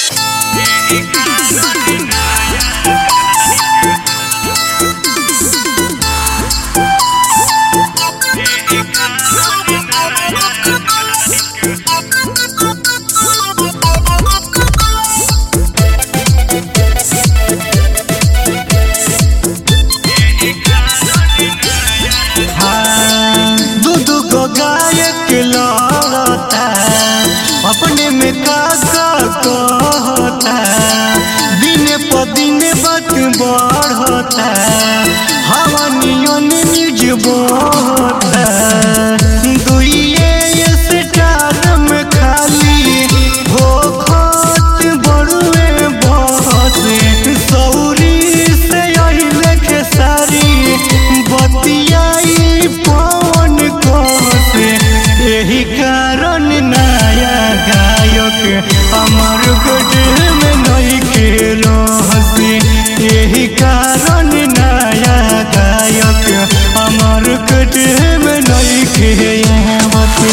दू दू गो गायक लड़ता अपने में का का कहता दिन प दिन बात बढ़ता हवा नियन निज बढ़ता दुइये स्टार में खाली हो खत बड़ुए बहसे सौरी से अइले के सारी बतियाई पवन कहसे एही कारण नया गायक अमर गढ़ में नई के रहसे एही कारण नया गायक अमर गढ़ में नई के आवते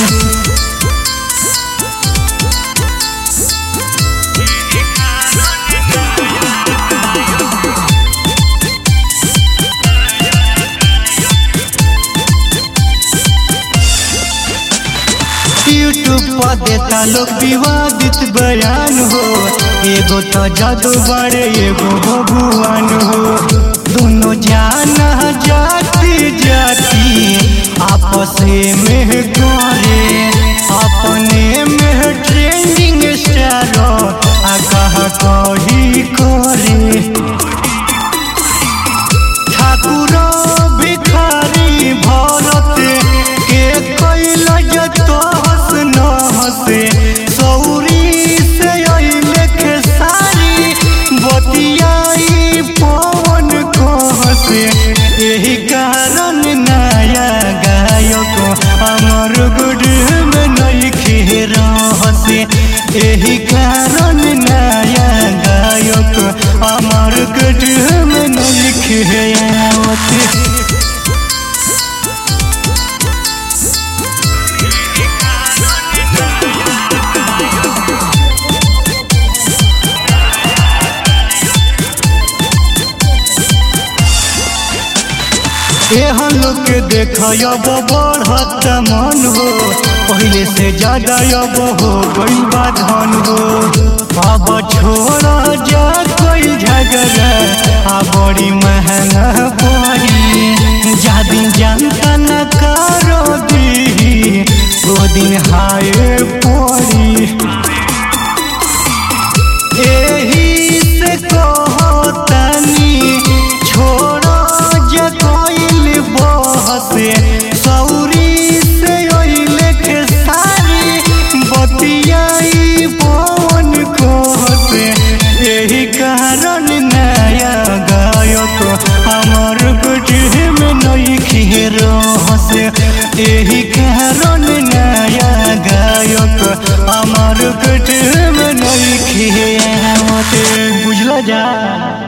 यूट्यूब पर देता लोग विवादित बयान हो एगो तो जादू बड़े एगो भगवान हो दोनों जाना जाति जाति आपस में करे अपने में ट्रेंडिंग स्टार आगाह कही करे ठाकुर भिखारी भरत के कैल जतहस नहसे सौरी से अइले के सारी बतियाई पवन कहसे एही कारण नया गायक अमर गुड में नइखे रहसे एही कारण नया गायक अमर गुड में नइखे आवते एहन लोग के देखब बढ़त मन हो पहले से ज्यादा अब हो गई बा धन हो अब छोड़ जा कोई झगड़ा आ बड़ी महंगा पड़ी जा दिन जनता न करो दी वो दिन हाय पड़ी एही से कहतनी छोड़ो जे कोइल बहसे सौरी से अइले के सारी बतियाई पवन कहसे एही कारण नया गायक हमर कुटिह में नइखे रहसे एही कारण नया गायक हमर कुटिह में नइखे आवते बुझल जा